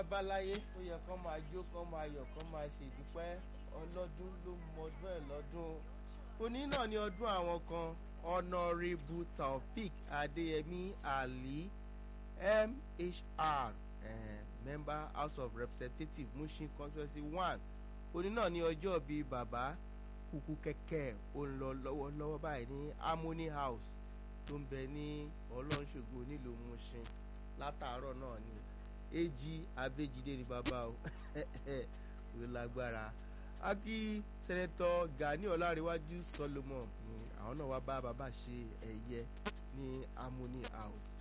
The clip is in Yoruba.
báláyé ó yẹ kán máa jó kán máa yọ̀ kán máa ṣèdúpẹ́ ọlọ́dún ló mọ ọdún ẹ̀ lọ́dún òní náà ni ọdún àwọn kan ọ̀nàrẹ́bù taofik adéyẹmí ali mhr eh, member house of representatives mushin constituency one òní náà ni ọjọ́ bíi bàbá kúkú kẹ̀kẹ́ ó ń lọ lọ́wọ́lọ́wọ́ báyìí ní harmony house tó ń bẹ ní ọlọ́nṣogbo nílùú mushin látàárọ̀ náà ni èjì abéjídé ni bàbá o ló lágbára akí sẹ́nẹ́tọ̀ gani ọlárẹ̀wájú solomon ni àwọn náà wá bá bàbá ṣe ẹ̀yẹ ní harmony house